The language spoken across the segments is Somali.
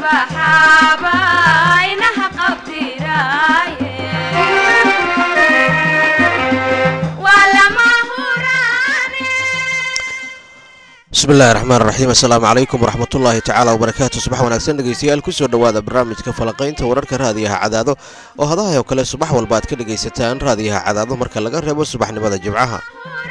baxaaba inaha qabtiraaye waa lama huraane bismi illahi raxmaan raxiim assalaamu calaykum waraxmatullaahi tacaala wabarakaatu subax wanaagsan dhegeystayaal kusoo dhowaada barnaamijka falaqaynta wararka raadiyaha cadaado oo hadahay oo kale subax walba aad ka dhegaysataan raadiyaha cadaado marka laga reebo subaxnimada jimcaha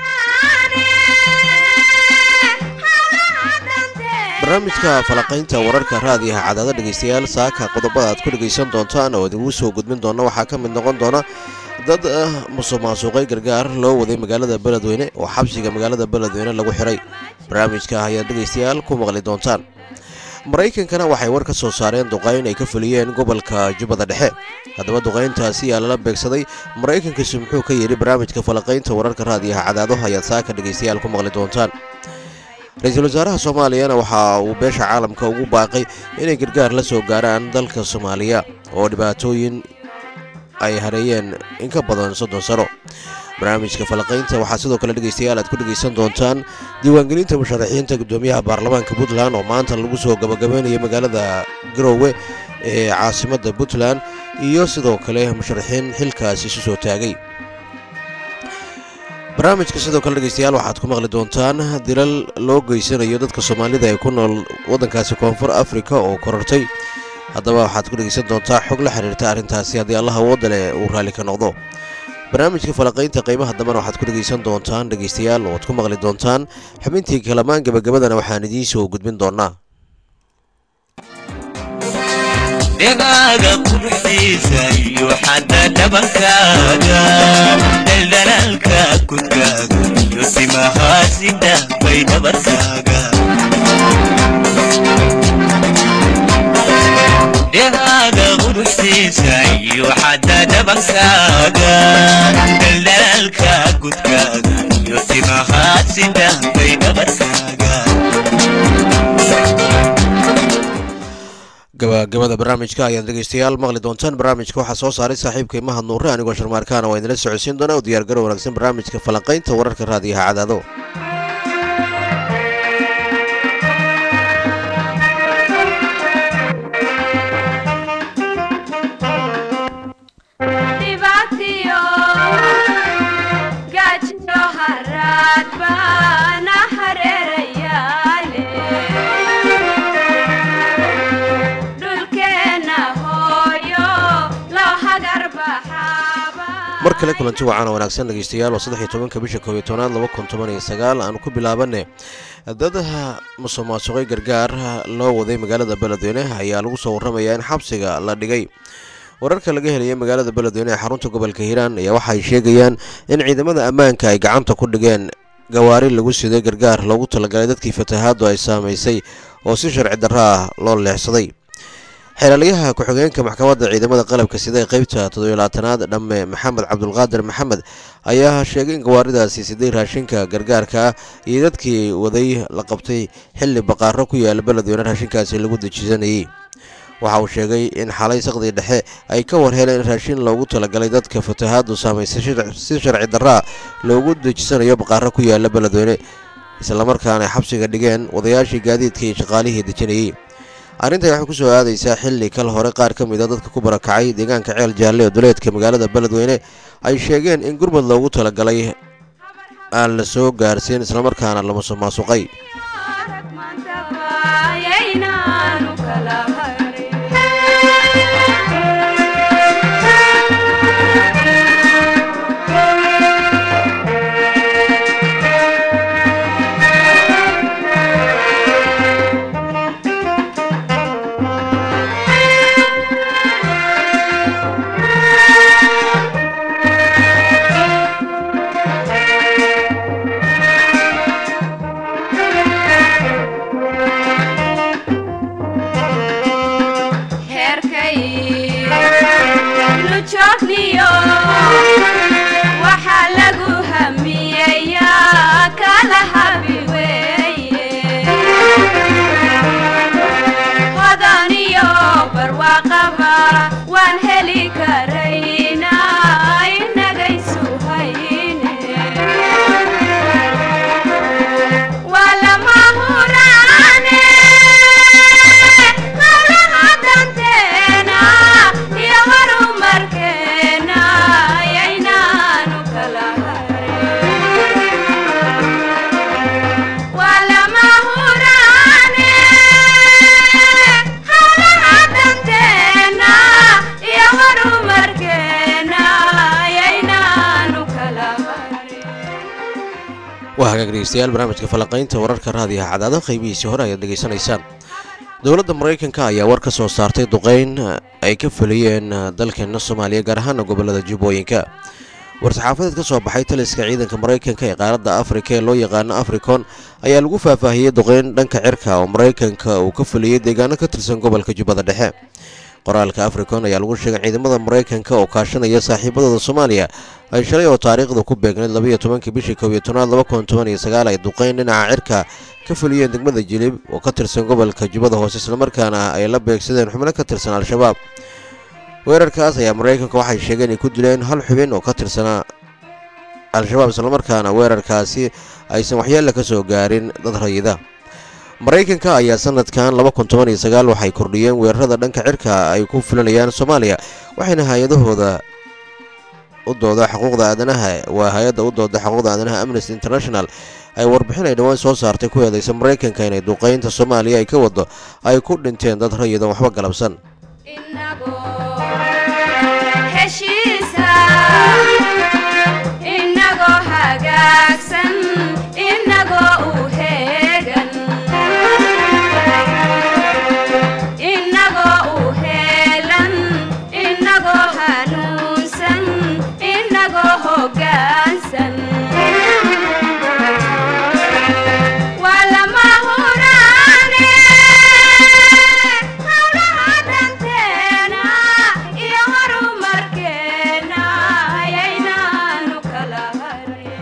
barnaamijka falaqaynta wararka raadiyaha cadaado dhegeystayaal saaka qodobada aad ku dhegaysan doontaan oo idigu soo gudbin doona waxaa ka mid noqon doona dad musuq maasuuqay gargaar loo waday magaalada beledweyne oo xabsiga magaalada beledweyne lagu xiray barnaamijka ayaad dhegaystayaal ku maqli doontaan maraykankana waxay war ka soo saareen duqayn ay ka fuliyeen gobolka jubbada dhexe haddaba duqayntaasi yaa lala beegsaday maraykankiisu muxuu ka yidhi barnaamijka falaqaynta wararka raadiyaha cadaado ayaad saaka dhegaystayaal ku maqli doontaan ra-iisul wasaaraha soomaaliyana waxa uu beesha caalamka ugu baaqay inay gargaar la soo gaaraan dalka soomaaliya oo dhibaatooyin ay hareeyeen in ka badan soddon sano barnaamijka falaqaynta waxaa sidoo kale dhegaystayaal aad ku dhegaysan doontaan diiwaangelinta musharaxiinta guddoomiyaha baarlamaanka puntland oo maanta lagu soo gabagabeynaya magaalada garoowe ee caasimadda puntland iyo sidoo kale musharaxiin xilkaasi isu soo taagay barnaamijka sidoo kale dhegaystayaal waxaad ku maqli doontaan dilal loo geysanayo dadka soomaalida ee ku nool waddankaasi koonfur afrika oo korortay haddaba waxaad ku dhegaysan doontaa xog la xiriirta arrintaasi haddii allah awooda leh uu raalli ka noqdo barnaamijka falaqaynta qiimaha dambena waxaad ku dhegaysan doontaan dhegaystayaal oo ad ku maqli doontaan xubintii kalamaan gebagabadana waxaan idiin soo gudbin doonaa dhegaaga quruxdiisa iyo xadda dhabankaaga daldalaalka kudkaaga iyo simahaasida bay dhabarkaaga dhegaaga quruxdiisa iyo xadda dhabankaaga daldalaalka kudkaaga iyo simahaasida bay dhabarkaaga gabagabada barnaamijka ayaad dhegaystayaal maqli doontaan barnaamijka waxaa soo saaray saaxiibka imaha nuure anigoo sharmaarkaana waa idinla socodsiin doona u diyaargaro wanaagsan barnaamijka falanqaynta wararka raadiyaha cadaado dhibaatiyo gaajiyo haraad baana hareerayaale dhulkeenna hooyo loo hagar baxaaba mar kale kulanti wacaana wanaagsan dhegaystayaal waa saddex iyo tobanka bisha koob iyo tobnaad laba kun toban iyo sagaal aanu ku bilaabane dad musuq maasuqay gargaar loo waday magaalada beledweyne ayaa lagu soo warramayaa in xabsiga la dhigay wararka laga helaya magaalada beledweyne ee xarunta gobolka hiiraan ayaa waxay sheegayaan in ciidamada ammaanka ay gacanta ku dhigeen gawaari lagu siday gargaar loogu talagalay dadkii fatahaaddu ay saamaysay oo si sharci darro ah loo leexsaday xeelaliyaha ku-xigeenka maxkamadda ciidamada qalabka sida ee qeybta toddobylaatanaad dhamme maxamed cabdulqaadir maxamed ayaa sheegay in gawaaridaasi siday raashinka gargaarka ah iyo dadkii waday la qabtay xilli baqaaro ku yaala beledweyne raashinkaasi lagu dejisanayey waxa uu sheegay in xalay saqdii dhexe ay ka war heleen in raashin loogu talagalay dadka fatahaaddu saamaysay si sharci darraa loogu dejisanayo baqaaro ku yaala beledweyne islamarkaana ay xabsiga dhigeen wadayaashii gaadiidka iyo shaqaalihii dejinayey arrintan waxay ku soo aadaysaa xilli kal hore qaar ka mid a dadka ku barakacay deegaanka ceel jaalle ee duleedka magaalada beledweyne ay sheegeen in gurmad loogu talagalay aan la soo gaarsiin islamarkaana la musuq maasuqay rag maanta waayaynaanu kala harin dhegeystayaal barnaamijka falanqaynta wararka raadiyaha cadaado qaybihiisii hore ayaad dhegeysanaysaan dowladda maraykanka ayaa war ka soo saartay duqeyn ay ka fuliyeen dalkeena soomaaliya gaar ahaana gobolada jubbooyinka war-saxaafadeed ka soo baxay taliska ciidanka maraykanka ee qaaradda afrika ee loo yaqaano africon ayaa lagu faahfaahiyey duqeyn dhanka cirka oo maraykanka uu ka fuliyey deegaano ka tirsan gobolka jubbada dhexe qoraalka africon ayaa lagu sheegay ciidamada maraykanka oo kaashanaya saaxiibadooda soomaaliya ay shalay oo taariikhda ku beegnayd labayo tobankii bishii kow iyo tobnaad laba kun toban iyo sagaal ay duqeyn dhinaca cirka ka fuliyeen degmada jilib oo ka tirsan gobolka jubbada hoose islamarkaana ay la beegsadeen xubno ka tirsan al-shabaab weerarkaas ayaa maraykanka waxay sheegeen ay ku dileen hal xubin oo ka tirsanaa al-shabaab islamarkaana weerarkaasi aysan waxyeella ka soo gaarin dad rayida maraykanka ayaa sanadkan laba kun toban iyo sagaal waxay kordhiyeen weerarada dhanka cirka ay ku fulinayaan soomaaliya waxayna hay-adahooda u dooda xuquuqda aadanaha waa hay-adda u dooda xuquuqda aadanaha amnesty international ay warbixin ay dhowaan soo saartay ku eedeysa maraykanka inay duqeynta soomaaliya ay ka wado ay ku dhinteen dad rayidan waxba galabsan inagoo heshiisa inagoo hagaagsan inagoo u heegan inagoo u heelan inagoo hanuunsan inagoo hoggaansan waa lama huraane hawlaha danteena iyo horumarkeena ayaynaanu kala harin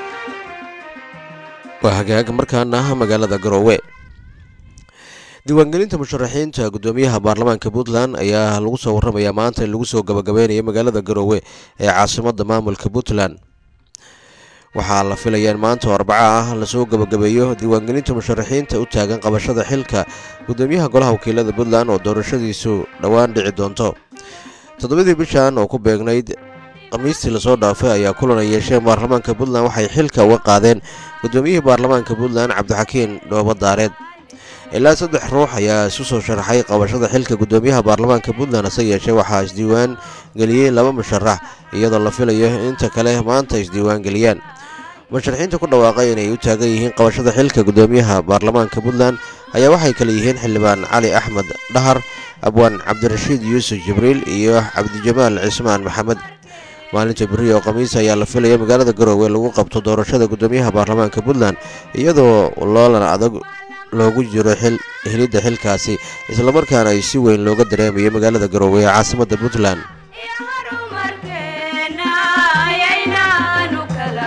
waa hagaag markaana magaalada garoowe diiwaangelinta musharaxiinta guddoomiyaha baarlamaanka puntland ayaa lagu soo waramayaa maanta in lagu soo gabagabeynaya magaalada garoowe ee caasimadda maamulka puntland waxaa la filayaa in maanta oo arbaco ah lasoo gabagabeeyo diiwaangelinta musharaxiinta u taagan qabashada xilka guddoomiyaha golaha wakiilada puntland oo doorashadiisu dhowaan dhici doonto toddobadii bishan oo ku beegnayd khamiistii lasoo dhaafay ayaa kulan ay yeesheen baarlamaanka puntland waxay xilka uga qaadeen guddoomiyihii baarlamaanka puntland cabdixakiin dhoobo daareed ilaa saddex ruux ayaa isu soo sharaxay qabashada xilka guddoomiyaha baarlamaanka puntland hase yeeshee waxaa isdiiwaan geliyey laba musharax iyadoo la filayo inta kale maanta isdiiwaan geliyaan musharaxiinta ku dhawaaqay inay u taagan yihiin qabashada xilka guddoomiyaha baarlamaanka puntland ayaa waxay kale yihiin xildhibaan cali axmed dhahar abwaan cabdirashiid yuusuf jibriil iyo cabdijamaal cismaan maxamed maalinta beri oo khamiis ayaa la filaya magaalada garoowe lagu qabto doorashada guddoomiyaha baarlamaanka puntland iyadoo loolan adag loogu jiro xil helidda xilkaasi islamarkaana ay si weyn looga dareemayo magaalada garoowe ee caasimadda puntland iyo horumarkeena ayaynaanu kala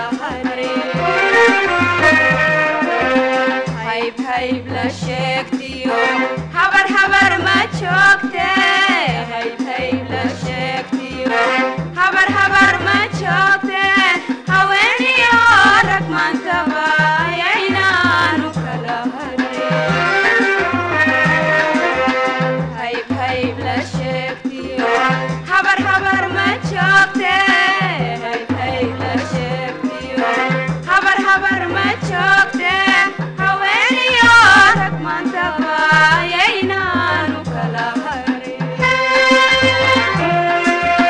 harin hayb hayb la sheegtiyo habar habar ma joogte hayb hayb la sheegtiyo habar habar ma joogte haweeniyo rag maantaba ayaynaanu kala harin hayb hayb la sheegtiyo habar habar ma joogte hayb hayb la sheegtiyo habar habar ma joogte haweeniyo rag maantaba ayaynaanu kala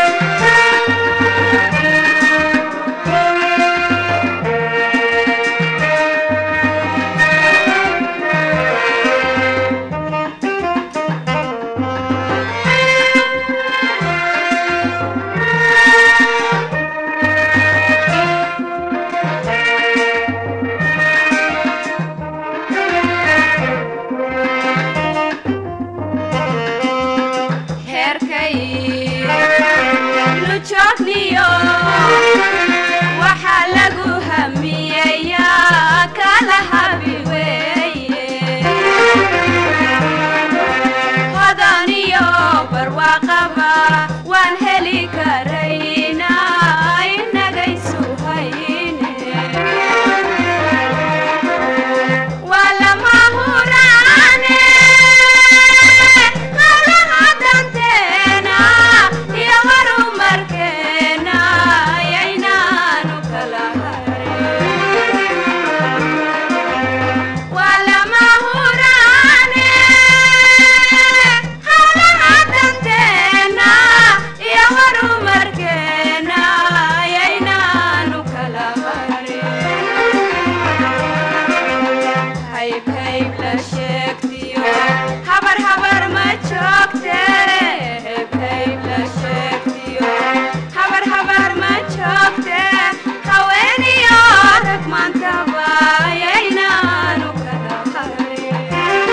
harin hayb la sheegtiyo habar habar ma joogte hayb hayb la sheegtiyo habar habar ma joogte haweeniyo rag maantaba ayaynaanu kala harin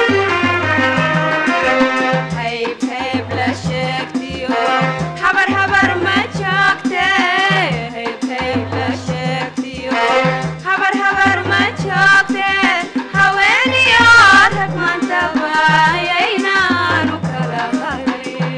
hayb hayb la sheegtiyo habar habar ma joogte hayb hayb la sheegtiyo habar habar ma joogte haweeniyo rag maantaba ayaynaanu kala harin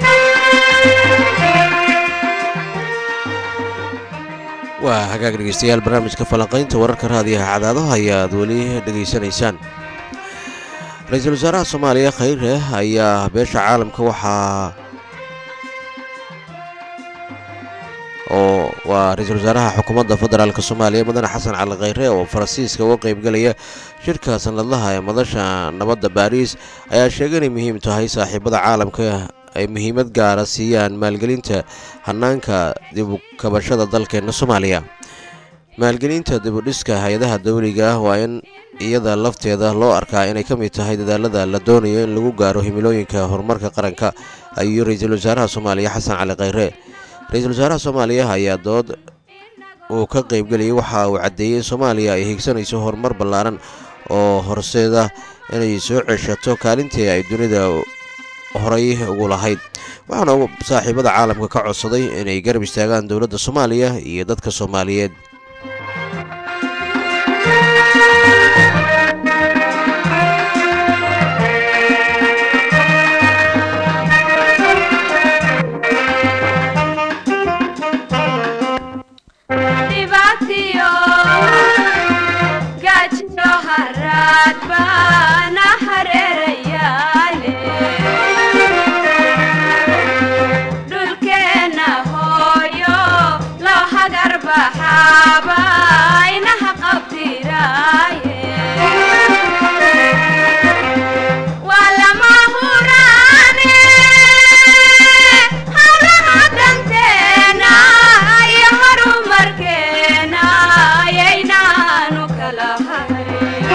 waa hagaag dhegeystayaal barnaamijka falanqaynta wararka raadiyaha cadaadaha ayaad weli dhegaysanaysaan ra-iisul wasaaraha soomaaliya khayre ayaa beesha caalamka waxaa oo waa ra-iisul wasaaraha xukuumadda federaalk soomaaliya mudane xasan cali khayre oo faransiiska uga qeybgelaya shirka sanadlaha ee madasha nabadda baariis ayaa sheegay inay muhiim tahay saaxiibada caalamka ay muhiimad gaara siiyaan maalgelinta hanaanka dibu kabashada dalkeena soomaaliya maalgelinta dibudhiska hay-adaha dawliga ah waa in iyada lafteeda loo arkaa inay ka mid tahay dadaalada la doonayo in lagu gaaro himilooyinka horumarka qaranka ayuu ra-iisul wasaaraha soomaaliya xasan cali khayre ra-iisul wasaaraha soomaaliya ayaa dood uu ka qeybgelayay waxa uu caddeeyey in soomaaliya ay higsanayso horumar ballaaran oo horseeda inay soo ceshato kaalintii ay dunida horay ugu lahayd waxaana saaxiibada caalamka ka codsaday inay garab istaagaan dowladda soomaaliya iyo dadka soomaaliyeed dhibaatiyo gaajiyo haraad baana hareerayaale dhulkeenna hooyo loo hagar baxaaba inaha qabdiraaye waa lama huraane hawlaha danteena iyo horumarkeena ayaynaanu kala harin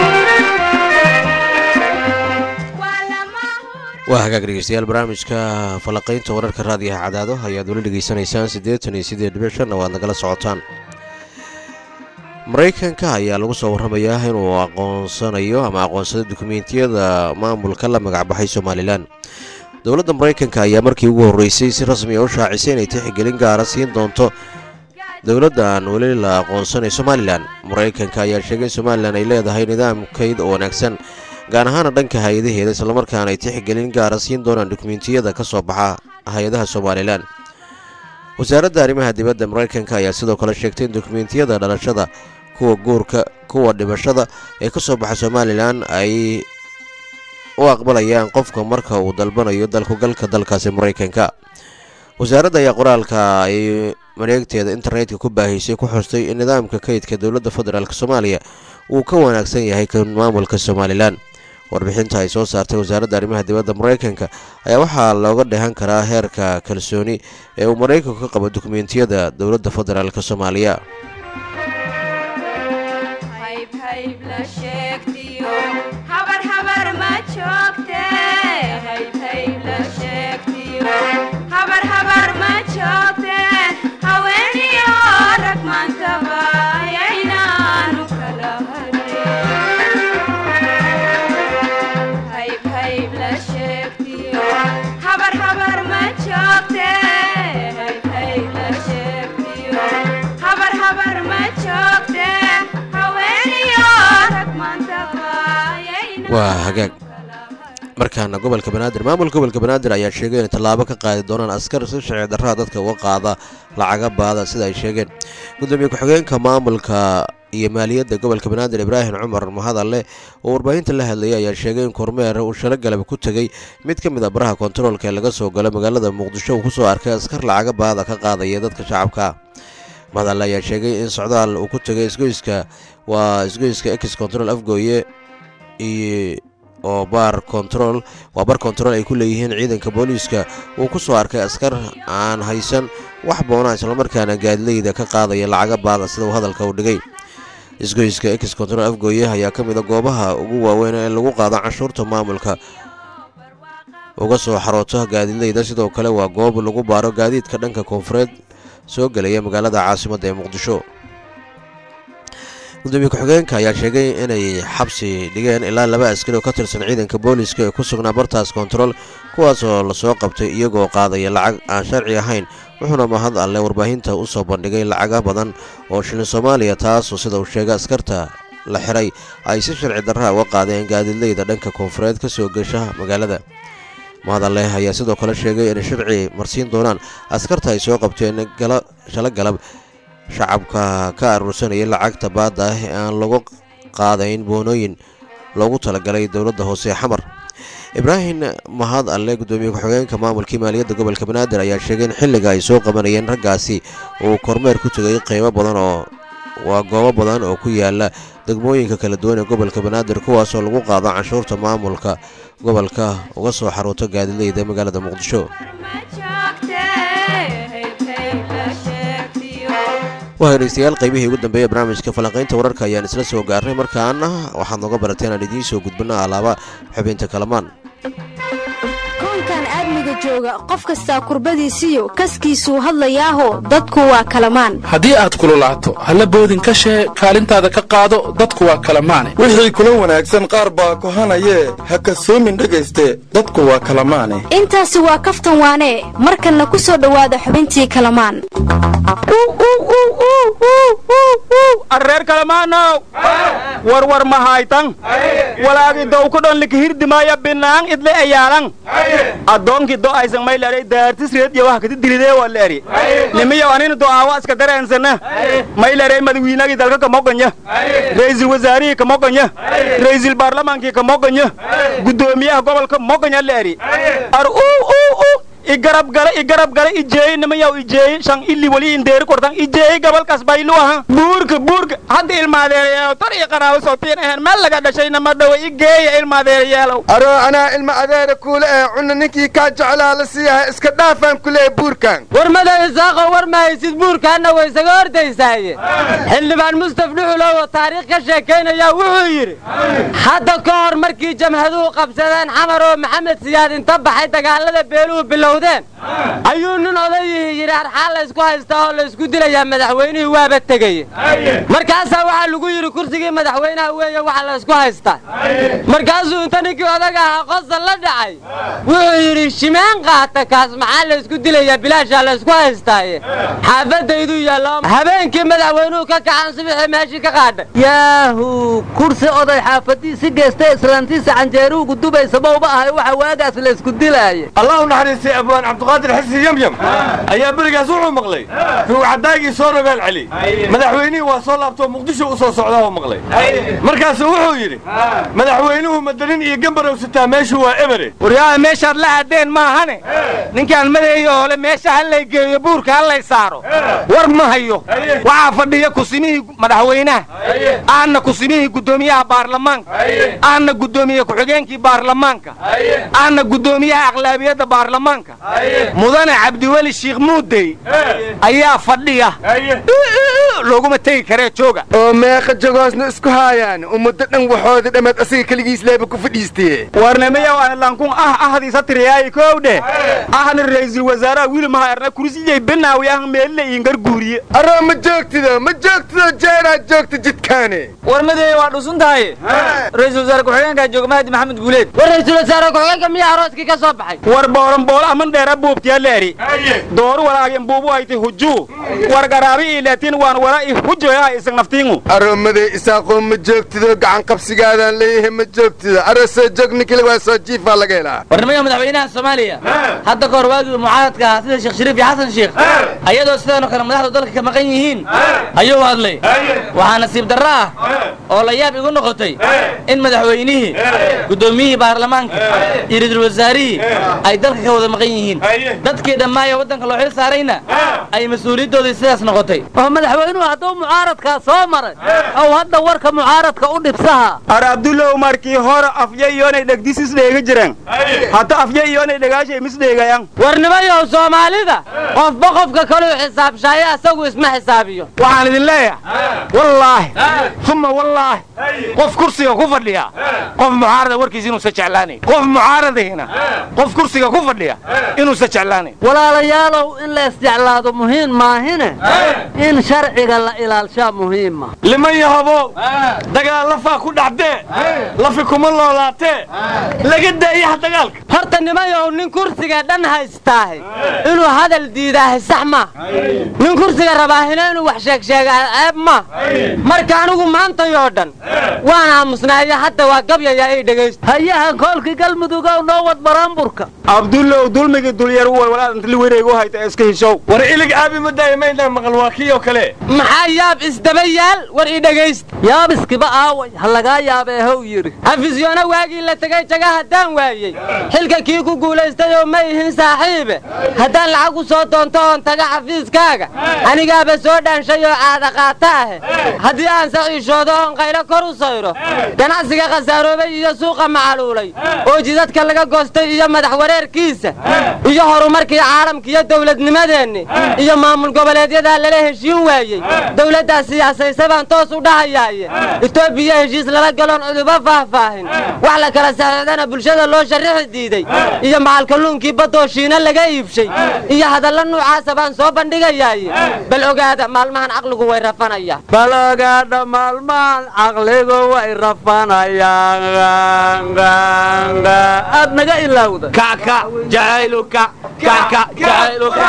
waa lama huraan waa hagaag dhegeystayaal barnaamijka falanqaynta wararka raadiyaha cadaado ayaad weli dhegeysanaysaan siddeetan iyo siddeed dhibic shanna waad nagala socotaan maraykanka ayaa lagu soo warramayaa inuu aqoonsanayo ama aqoonsaday dukumeentiyada maamulka la magacbaxay somalilan dowladda maraykanka ayaa markii ugu horreysay si rasmi a u shaacisay inay tixgelin gaara siin doonto dowladda aan weli la aqoonsanay somalilan maraykanka ayaa sheegay in somalilan ay leedahay nidaam kayd oo wanaagsan gaar ahaana dhanka hay-adaheeda islamarkaana ay tixgelin gaara siin doonaan dukumeentiyada ka soo baxa hay-adaha somalilan wasaaradda arrimaha dibadda maraykanka ayaa sidoo kale sheegtay in dukumeentiyada dhalashada kuwa guurka kuwa dhibashada ee ka soo baxa somalilan ay u aqbalayaan qofka marka uu dalbanayo dalkugalka dalkaasi maraykanka wasaaradda ayaa qoraalka ay mareegteeda internetka ku baahisay ku xustay in nidaamka kaydka dowladda federaalk soomaaliya uu ka wanaagsan yahay kan maamulka somalilan warbixinta ay soo saartay wasaaradda arrimaha dibadda maraykanka ayaa waxaa looga dhehan karaa heerka kalsooni ee uu maraykanku ka qabo dukumeentiyada dowladda federaalk soomaaliya hayb hayb la sheegtiyo habar habar ma joogte hayb hayb la sheegtiyo habar habar ma joogte haweeniyo rag maantaba ayaynaanu kala harin hayb hayb la sheegtiyo habar habar ma joogte hayb hayb la sheegtiyo habar habar ma joogte haweeniyo rag maantaba ayaynaanu waa hagaag markaana gobolka banaadir maamulka gobolka banaadir ayaa sheegay inay tallaabo ka qaadi doonaan askar si sharci darraha dadka uga qaada lacaga baada sida ay sheegeen gudoomiye ku-xigeenka maamulka iyo maaliyadda gobolka banaadir ibraahim cumar mahadalle oo warbaahinta la hadlayay ayaa sheegay in kormeer uu shalo galab ku tegey mid ka mid a baraha kontaroolka ee laga soo galo magaalada muqdisho uu kusoo arkay askar lacaga baada ka qaadaya dadka shacabka mahadalle ayaa sheegay in socdaal uu ku tegay isgoyska waa isgoyska ex control afgooye iyo oo baar control waa bar control ay ku leeyihiin ciidanka booliiska uu ku soo arkay askar aan haysan wax boonaa islamarkaana gaadileyda ka qaadaya lacaga baada sida uu hadalka u dhigay isgoyska ex control afgooye ayaa ka mida goobaha ugu waaweyn ee lagu qaado canshuurta maamulka uga soo xaroota gaadiidleyda sidoo kale waa goob lagu baaro gaadiidka dhanka koonfureed soo gelaya magaalada caasimadda ee muqdisho gudoomiye ku-xigeenka ayaa sheegay inay xabsi dhigeen ilaa laba askari oo ka tirsan ciidanka booliiska ee ku sugnaa bartaas kontarool kuwaasoo lasoo qabtay iyagoo qaadaya lacag aan sharci ahayn wuxuuna mahad alle warbaahinta u soo bandhigay lacaga badan oo shilin soomaaliya taasoo sida uu sheegay askarta la xiray ay si sharci darraa uga qaadeen gaadiidleyda dhanka koonfureed ka soo gesha magaalada mahad alleh ayaa sidoo kale sheegay inay sharci marsiin doonaan askarta ay soo qabteen shala galab shacabka ka aruursanayay lacagta baadda ah ee aan lagu qaadayn boonooyin loogu talagalay dowladda hoose xamar ibraahim mahad alle gudoomiye ku-xigeenka maamulkii maaliyadda gobolka banaadir ayaa sheegay in xilliga ay soo qabanayeen raggaasi uu kormeer ku tegay qiimo badan oo waa goobo badan oo ku yaala degmooyinka kala duwan ee gobolka banaadir kuwaasoo lagu qaado canshuurta maamulka gobolka uga soo xaruuto gaadileyda magaalada muqdisho waa dhegeystayaal qaybihii ugu dambeeya barnaamijka falanqaynta wararka ayaan isla soo gaarnay markaana waxaad nooga barateen aan idiin soo gudbina alaaba xubinta kalamaan koonkan aadmiga jooga qof kastaa kurbadiisiyo kaskiisuu hadlayaaho dadku waa kalamaan haddii aad kululaato halla boodin ka shee kaalintaada ka qaado dadku waa kalamaane wixii kula wanaagsan qaar baa kohanayee ha kasoomin dhegayste dadku waa kalamaane intaasi waa kaftan waanee markanna ku soo dhowaada xubintii kalamaan arreer kalamaanow warwar mahaytan walaagi dowkudhon likihirdimaaya binaang idle eyaalan addoonki do aysan maylaray daartis reed iyo wax kati dilidee waleri nimiyow anina do'aawa iska dareensana maylaray madawiinagii dalka kamogonya ra'iisul wasaarihii kamogonya ra'iisul baarlamaankii kamogonya guddoomiyaha gobolka mogonya leeri ar uu uu uu igarab gala igarab gala ijeey nimayaw ijeey shan ili wali indeeri kortan ijeey gabalkas baylu aha buurka buurka hadda ilmaadeerayaalow tar iyo qaraabo sootiin ahayn meel laga dhashay nama dhowe igeeya ilmaadeerayaalow aroo anaa ilma adeera kuule ee cunna ninkii kaa jeclaa la siiyaha iska dhaafaan kuleeya buurkan warmada isaaqo war mahaysid buurkaanna way isaga hordaysaaye xildhibaan mustaf dhuxulow oo taariikh ka sheekaynaya wuxuu yidhi hadda ka hor markii jamhaduhu qabsadeen xamar oo maxamed siyaad inta baxay dagaalada beeluhu bilowdeen ayuu nin odayihii yidhi arxaan laysku haystaa oo laysku dilayaa madaxweynihii waaba tegeye markaasaa waxaa lagu yidhi kursigii madaxweynaha weeye waxa laysku haystaa markaasuu inta ninkii odaga ahaa qosal la dhacay wuxuu yidhi shimeen qaata kaas maxaa laysku dilayaa bilaashaa laysku haystaaye xaafadaydu yaallo habeenkii madaxweynuhu ka kacan subixii meeshii ka qaadhay yaahu kursi oday xaafadiisi geesta islaantiisa canjeeruhu gudubaysa mawba ahay waxa waagaas laysku dilaaye allah u naxariistay abwaan cabdiqaadir xisi yamyam ayaa berigaas wuxuu maqlay ruugcadaagii soo rogaal celi madaxweynihii waa soo laabtoo muqdisho u soo socdaa oo maqlay markaasuu wuxuu yidhi madaxweynuhu madanin iyo gambarow sitaa meeshu waa ebere waryaha meeshaad la hadeen maahane ninkaan madeeyo hole meesha hallay geeyo buurka hallay saaro war ma hayo waxaa fadhiya kusimihii madaxweynaha aanna kusimihii guddoomiyaha baarlamaanka aanna guddoomiye ku-xigeenkii baarlamaanka aanna guddoomiyaha aqlaabiyadda baarlamaanka mudane cabdiweli shiikh muudey ayaa fadhiya looguma tegi karee jooga oo meeqa jogoosna isku haayaan ummaddo dhan waxooda dhammaad asiga keligiis leeba ku fadhiistee warnamayow analankun ah ahdiisa tiriyaayi koowdhe ahna ra'iisul wasaaraha wiilmaha erna kursiyay benaawi ah meelila iingar guuriye aroo ma joogtido ma joogtido jeeraad joogta jidkaane warmadeeya waa dhusun tahay ra'iisul wasaare ku-xigeenkaa jooga mahdi maxamed guuleed war ra'iisul wasaare ku-xigeenka miyaa arooskii ka soo baxay war booran boolo aman dheera buubtiya leeri dooru walaagin buubu ayti hujuu war garaabi iilaatiin waan wala i hujoyaa isag naftiingu aroomadee isaaqoo ma joogtido gacan qabsigaadaan leeyahay ma joogtido aroo soo joog ninkile waa soo jiifaa laga helaa warnimada madaxweynaha soomaaliya hadda ka hor waagii mucaaradka ahaa sida sheekh shariif iyo xasan sheekh ayadoo sidaanoo kale madaxdu dalka ka maqan yihiin ayuu hadlay waxaa nasiib darro ah oo la yaab igu noqotay in madaxweynihii guddoomiyihii baarlamaanka iyo ra-iisul wasaarihii ay dalka ka wada maqan yihiin yihiin dadkii dhammaaya waddanka loo xil saarayna ay mas-uuliyadoodii sidaas noqotay oo madaxweynuhu hadduu mucaaradkaa soo maray ow hadda warka mucaaradka u dhibsaha ar abdulow markii hore afya iyoonay dhegdisis dheega jireen hadda afya iyoonay dhegaashay misdheegayan warnimayow soomaalida qofba qofka kaluu xisaabshaayo asagu isma xisaabiyo waxaan idin leeyahay wallaahi uma wallaahi qof kursiga ku fadhiya qof mucaarada warkiisa inuusa jeclaanayn qof mucaaradihina qof kursiga ku fadhiya inuusa jeclaanayn walaalayaalow in la isjeclaado muhiim maahine in sharciga la ilaalshaa muhiima liman yahobow dagaal lafaa ku dhacdee lafi kuma loolaatee laga daayaha dagaalka horta nimayow nin kursiga dhan haystaahay inuu hadal diidaahay sax ma nin kursiga rabaahina inuu wax sheegsheegaa ceeb ma marka anigu maantayoo dhan waan aamusnaayo hadda waa gabyayaa ii dhegaysta hayahan koolkii galmudugow noo wad baraanburka abdulow dulmigii dulyar u way walaad intli wareegu hayta iska hishow war ilig aabi ma daayimaynaa maqal waa kii oo kale maxaa yaab isdaba yaal war ii dhegaysta yaabiskiba aaway ha lagaa yaabeehow yidhi xafisyoona waagii la tegay jaga haddaan waayey xilka kii ku guulaystay oo ma ihin saaxiibe haddaan lacag u soo doonto oon taga xafiiskaaga anigaaba soo dhaanshay oo caada qaata ahe haddii aan saciishoodo oon qaylo kor u sayro ganacsiga khasaaroobay iyo suuqa macaluulay oo jidadka laga goostay iyo madax wareerkiisa iyo horumarkii caalamka iyo dawladnimadeenni iyo maamul goboleedyadaa lala heshiin waayey dawladdaa siyaasaysa baan toos u dhahayaaye etoobiya heshiis lala galoon cuduba faahfaahin wax la kala saxiixdana bulshada loo sharrixi diiday iyo macalkalluunkii baddoo shiina laga iibshay iyo hadalla nuucaasa baan soo bandhigayaaye bal ogaada maalmahan caqligu way rafanayaan bal ogaadha maalmahan caqligu way rafanayaan aad naga ilaawda kaka jacayluka kaka jacayluka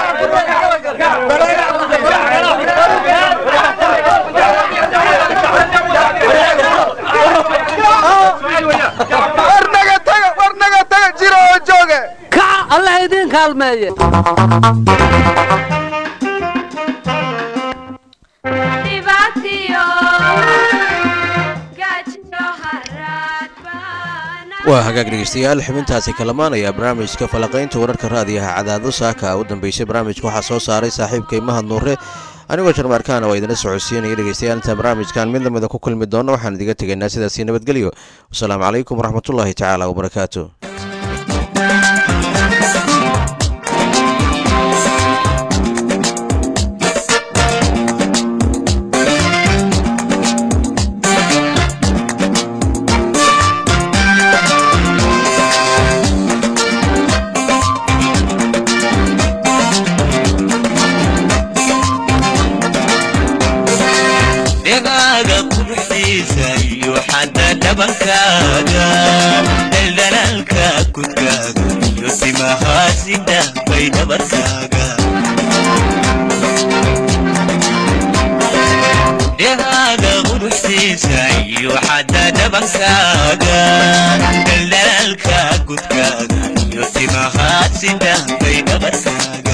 warnaga taga warnaga taga jiro oo jooge kaca allah idiin kaalmeeye dhibaatiyo gaajiyo haraad waa hagaag dhegeystayaal xubintaasi kalamaan ayaa barnaamijka falaqaynta wararka raadiyaha cadaado saaka u dambeysay barnaamijka waxaa soo saaray saaxiibkay mahad nuure anigoo jarmaarkaana waa idina socodsiinaya dhegeystayaal intaan barnaamijkan mid lamida ku kulmi doonno waxaan idiga tegaynaa sidaasii nabadgelyo wasalaamu calaykum waraxmatullaahi tacaala wabarakaatu dhegaaga quruxdiisa iyo xadda dhabankaaga daldalaalka kudkaaga iyo timahaasida bay dhabarkaaga dhegaaga quruxdiisa iyo xadda dhabankaaga daldalaalka kudkaaga iyo timahaasida bay dhabarkaaga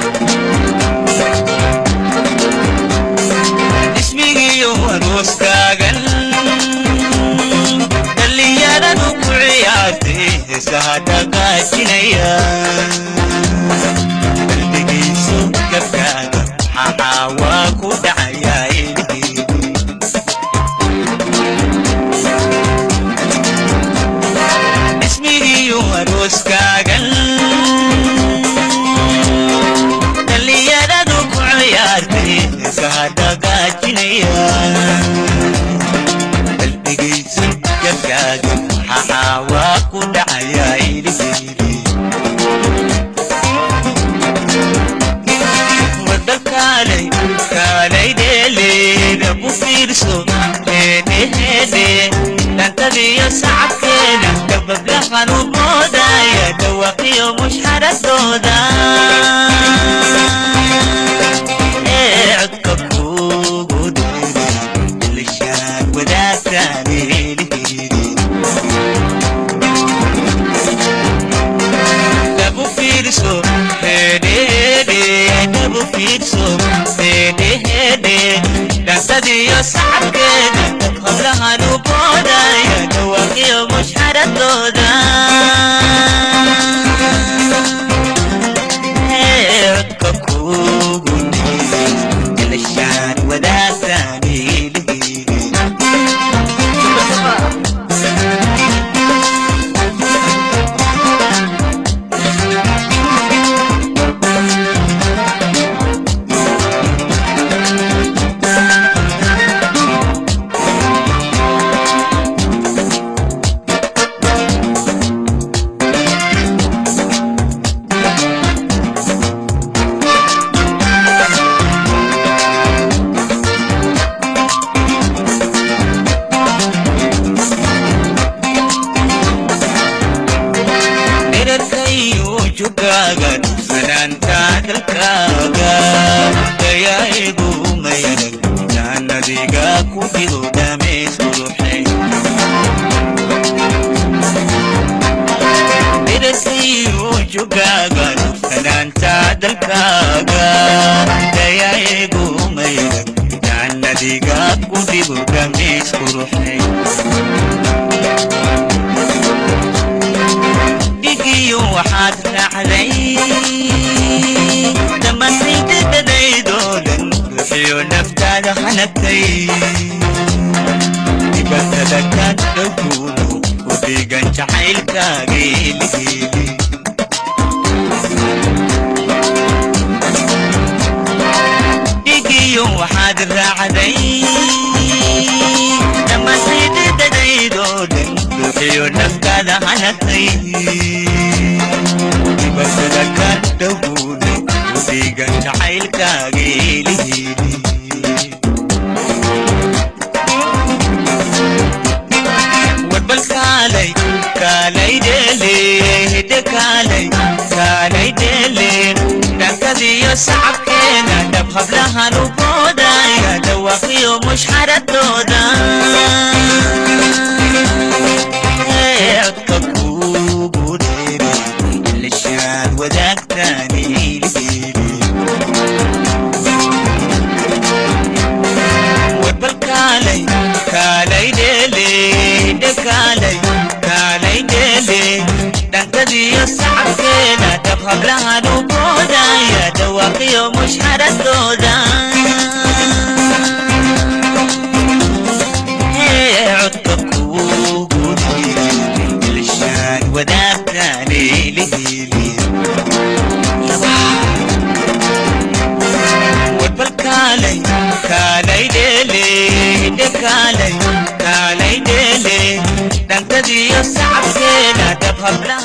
ismigiyo aroostaagan dhallinyaradu ku ciyaartay heesaha dhaqaajinaya qalbigiisu gabkaaga maxaa waa ku dhacayaa ilhiidi ismigiyo arooskaagan dhallinyaradu ku ciyaartay heesaha dhaqaajinaya qalbigaysu gabkaaga maxaa waa ku dhacayaa ilhiidi wadda kaalay kaalay dheeleeda ku fiirso heedheheedhe dhantadiyo sacabkeeda dabablahan u moodaya dhawaqiyo mushxaradooda ee codka kuugu dheeray ilishaad wadaagtaan eliheedi dhabu fiirso hedhehedhe dhabu fiirso hedhehedhe dhantadiyo sacabkeeda hablahan u boodaya dhawaaqiyo mushxaradooda jugaaga fanaanta dalkaaga dayaeegu mayran jannadiga ku dhibo dhamays quruxay dhigiyo waxaad raacday dhammaantaydadadaydoo dhan ruuxiyo naftaada hanagtay dibatada ka dhowguudu u dhigan jacaylkaaga eligeeli dhigiyo waxaad raacday dhammaantaydadadaydoo dhan ruuxiyo naftaada hanagtay dibatada ka dhowguudu u dhigan jacaylkaaga eligeeli warbal kaalay kaalay dheele hidde kaalay kaalay dheele dhankadiyo sacabkeena dhab hablahan u boodaya dhawaaqiyo mushxaradooda codka kuugu dheere ilishaad wadaagtaani warbal kaalay kaalay dheele hidde kaalay kaalay dheele dhankadiyo sacabkeena dhab hablahan u boodaya dhawaaqiyo mushxaradooda codka kuugu dheere ilishaan wadaagtaani liheli warbal kaalay kaalay dheele hidde kaalay kaalay dheele dhankadiyo sacabkeena dhab hablaha